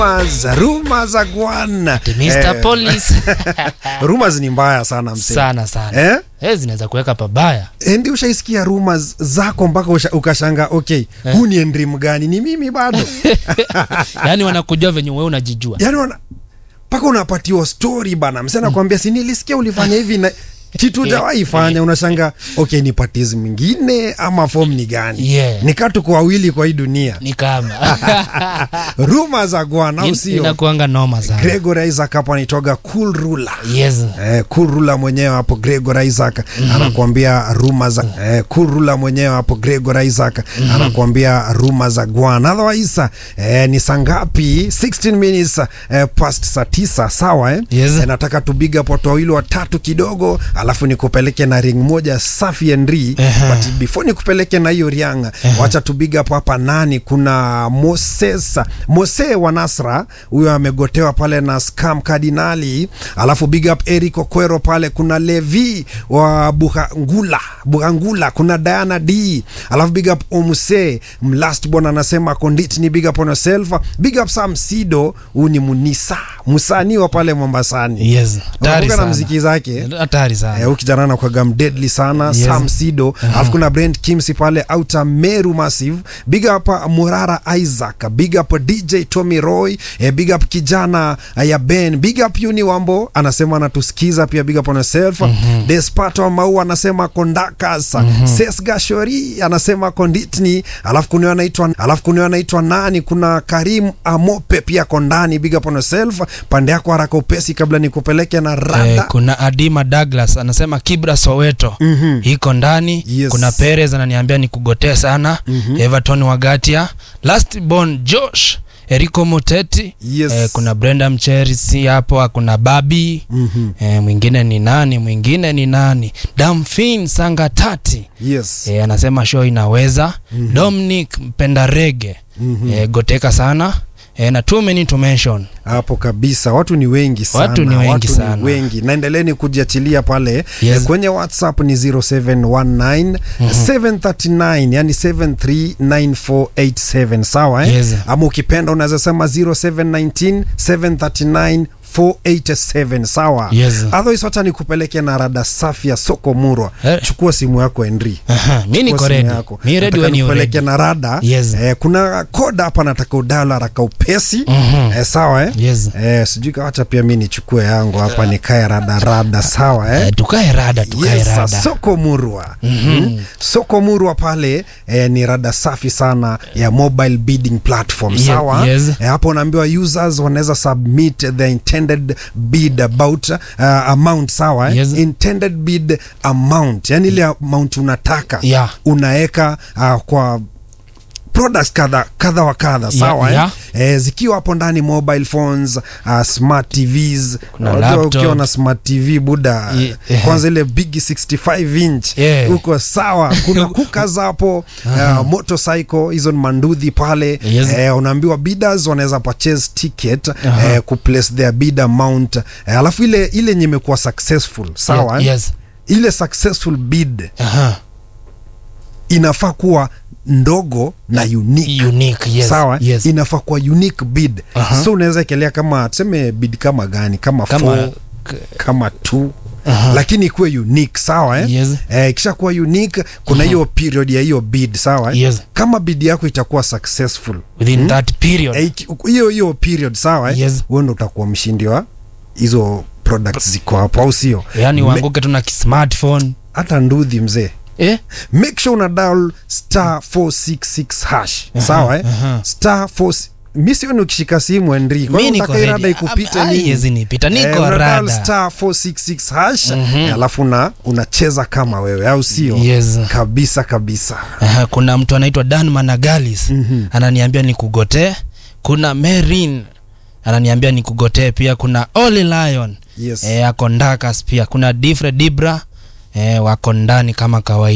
Rumors, rumors agwan. Mr. Police. rumors ni mbaya sana msee. sana sana Eh? eh, zinaweza kuweka pabaya Eh, Ndi ushaisikia rumors zako mpaka usha- ukashanga okay, huu ni endrim gani? Ni mimi bado. yaani wanakujua venye wewe unajijua Yaani wana mpaka unapatiwa story bana. Msee anakuambia si nilisikia ulifanya hivi na kitu hujawahi fanya, unashanga okay, ni patizi mwingine ama form ni gani? Yeah. Nikaa tuko wawili kwa hii dunia. ni kama rumors agwan, au In- sio? inakuanga noma sana Gregory Isaac hapo anaitoga cool ruler. yes Eh, Kurula mwenyewe hapo Gregor Isaac anakuambia ruma za eh, Kurula mwenyewe hapo Gregor Isaac anakuambia ruma za Gwan. Otherwise eh, ni saa ngapi? 16 minutes eh, past saa tisa sawa eh? Yes. Eh, nataka tubiga hapo watu wawili watatu kidogo, alafu nikupeleke na ring moja safi and ri Ehe. but before nikupeleke na hiyo rianga, wacha tubiga hapo hapa nani, kuna Moses Mose wa Nasra, huyo amegotewa pale na scam kardinali, alafu big up Eric Okwero pale, kuna Levi wa Buhangula Buhangula, kuna Diana D, alafu big up Omuse Mlast bwana anasema kondit ni big up on yourself, big up Sam Sido, huyu ni Munisa msanii wa pale Mombasani, yes hatari Unakumbuka na sana mziki zake hatari sana Eh, huyu kijana anakwaga mdeadly sana Yes. Sam Sido alafu kuna Brent Kimsi pale Outer Meru Massive big up uh, Murara Isaac big up DJ Tommy Roy eh, big up kijana uh, ya Ben big up Uni Wambo anasema anatusikiza pia big up on yourself Despato Mau anasema kondakas Ses Gashori anasema konditni alafu kuna anaitwa alafu kuna anaitwa nani kuna Karim Amope pia kondani big up on yourself pande yako haraka upesi kabla nikupeleke na rada Eh, kuna Adima Douglas anasema Kibra Soweto Mhm. iko ndani. Yes. Kuna Perez ananiambia nikugotee sana. Everton Wagatia, Last Born Josh, Eriko Moteti. Yes. Eh, kuna Brenda Mcherisi hapo, kuna Babi. Mhm. Eh, mwingine ni nani? Mwingine ni nani? Damfin Sangatati. Yes. Eh, anasema show inaweza. Dominic mpenda rege. Eh, goteka sana. Eh, na too many to mention. hapo kabisa watu ni wengi sana Watu ni wengi watu sana. ni wengi naendeleni kujiachilia pale Yes. Eh, kwenye whatsapp ni 0719 739 yani 739487 sawa eh? Yes. ama ukipenda unaweza sema 0719 739 487 sawa Yes. otherwise wacha nikupeleke na rada safi ya soko murwa Eh. chukua simu yako Henry Aha, mi niko Chukua simu ready. yako. Mi ready Nataka when you nikupeleke ready. na rada Yes. eh, kuna koda hapa nataka udala haraka upesi Mhm. eh, sawa eh? Yes. Eh, sijui kawacha pia mi nichukue yangu hapa nikae radarada sawa eh? Eh, tukae rada tukae Yes, rada soko murwa mm soko murwa pale eh, ni rada safi sana ya mobile bidding platform Ye- sawa yes. eh, hapo unaambiwa users wanaweza submit the intended bid about uh, amount sawa eh? Yes. intended bid amount yani ile amount unataka Yeah. unaweka uh, kwa products kadha kadha wa kadha sawa yeah. eh? Eh, zikiwa hapo ndani mobile phones uh, smart tvs Kuna Unajua laptop. ukiwa na smart tv buda Ye- eh. kwanza ile big 65 inch Yeah. uko sawa kuna kukas hapo uh, motorcycle hizo ni manduthi pale Yes. eh, unaambiwa bidders wanaweza purchase ticket Aha. eh, kuplace their bid amount eh, alafu ile ile yenye imekuwa successful sawa Ye- eh? yes. ile successful bid Aha. inafaa kuwa ndogo na unique Unique, yes. sawa eh? Yes. inafaa kuwa unique bid Aha. so unaweza ekelea kama tuseme bid kama gani kama, Kama- four, kama two Aha. lakini ikuwe unique sawa eh? Yes. eh, ikisha kuwa unique kuna hiyo period ya hiyo bid sawa eh? Yes. kama bid yako itakuwa successful within that period eh, iki- hiyo hiyo period sawa eh? Yes. wewe ndo utakuwa mshindi wa hizo products ziko hapo au sio yaani Me- uanguke tu na kismartphone hata ndudhi mzee eh? make sure una dial star 466 hash sawa eh? aha. star 4 mi sioni ukishika simu Henry kwa Mi hiyo niko unataka hii rada ready. ikupite Ah, nini haiwezi nipita, niko Eh, una dial rada. star 466 hash eh, alafu una unacheza kama wewe au sio Yes. kabisa kabisa Aha, kuna mtu anaitwa Dan Managalis ananiambia nikugotee kuna Merin ananiambia nikugotee pia kuna Oli Lion yes eh, ako Ndakas pia kuna Difre Dibra eh, wako ndani kama kawaida